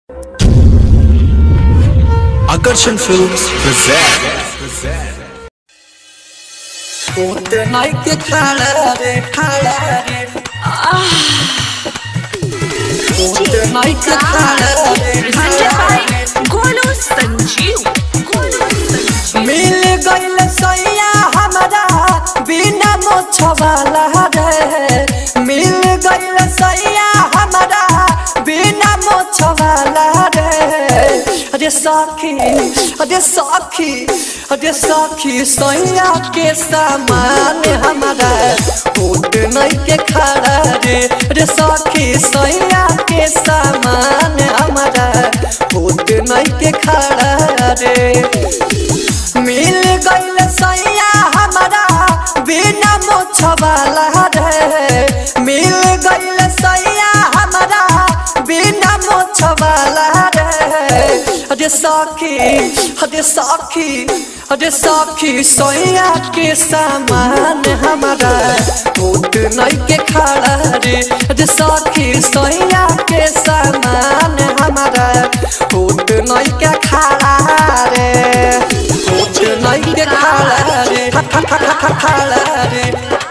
Akarshan Films present. कोट नाई के खाड़ा रे खाड़ा रे कोट नाई के खाड़ा रे खाड़ा रे गोलू संजीव गोलू संजीव मिल गइल सैया हमरा बिना मोछवाला रे मिल गइल सैया हमरा बिना मोछवाला रे अरे सखी अरे सखी अरे सखी सैया के सामान हमरा होट नहीं के खड़ा रे अरे सखी सैया के सामान हमरा होट नहीं के खड़ा रे मिल गइल सैया हमरा बिना मोछवाला रे मिल गइल सैया हमरा बिना मोछवाला रे अरे सखी अरे सखी अरे सखी सैया के सामान हमरा होट नहीं के खड़ा रे अरे सखी सैया के सामान हमरा होट नहीं के खड़ा रे होट नहीं के खड़ा रे खड़ा रे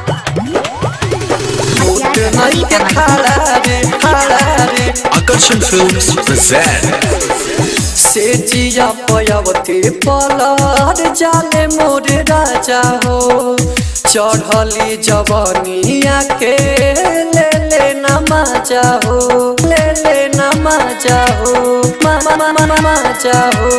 होट नहीं के खड़ा रे खड़ा रे Akarshan Films present. से जिया पयवती पलर जाले मोर राजा हो चढ़ली जवनिया के ले ले नमाजा हो ले ले नमाजा हो मा मा मा मा माजा हो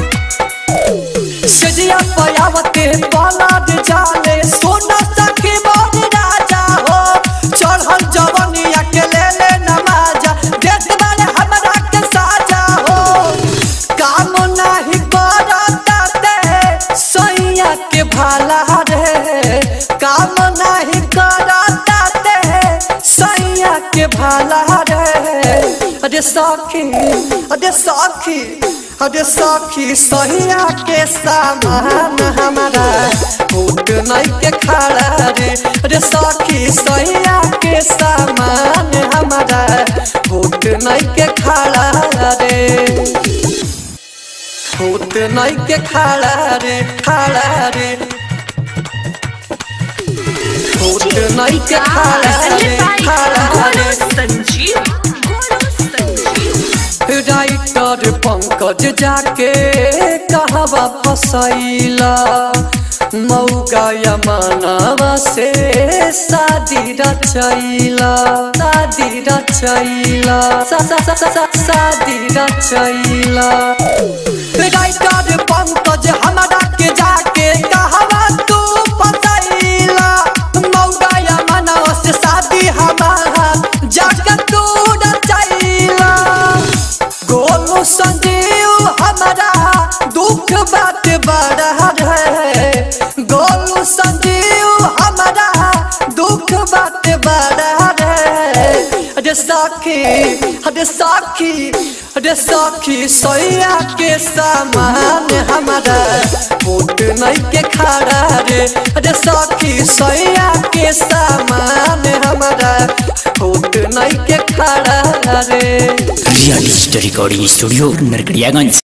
से जिया पयवती पलर जाले सोना सखी मोर राजा हो चढ़ल जवनिया के ले ले नमाजा देख बारे हमरा के साजा हो काम नाही करता ते सैया के भाला रे काम नाही करता ते सैया के भाला रे अरे सखी अरे सखी अरे सखी सैया के सामान हमारा होट नहीं के खड़ा रे अरे सखी सैया के सामान हमारा होट नहीं के खड़ा रे होत नहीं के खड़ा रे खड़ा रे होत नहीं के खड़ा रे खड़ा गोलू रे संजीव गोलू संजीव राइटर पंकज जाके कहवा फसैला मौगा यमनवा से शादी रचैला शादी रचैला सा- सा- सा- सा- सा- शादी रचैला राइटर पंकज हमरा के जाके कहवा तू फसैला मौगा यमनवा से शादी हमारा जाके तू रचैला गोलू संजीव हमारा दुख बात बड़ा है गोलू संजीव हमारा दुख बात बड़ा है अरे साखी अरे साखी अरे साखी सैया के सामान हमारा होट नहीं के खड़ा रे अरे साखी सैया के सामान हमारा होट नहीं के खड़ा रे real story recording studio Narkatiaganj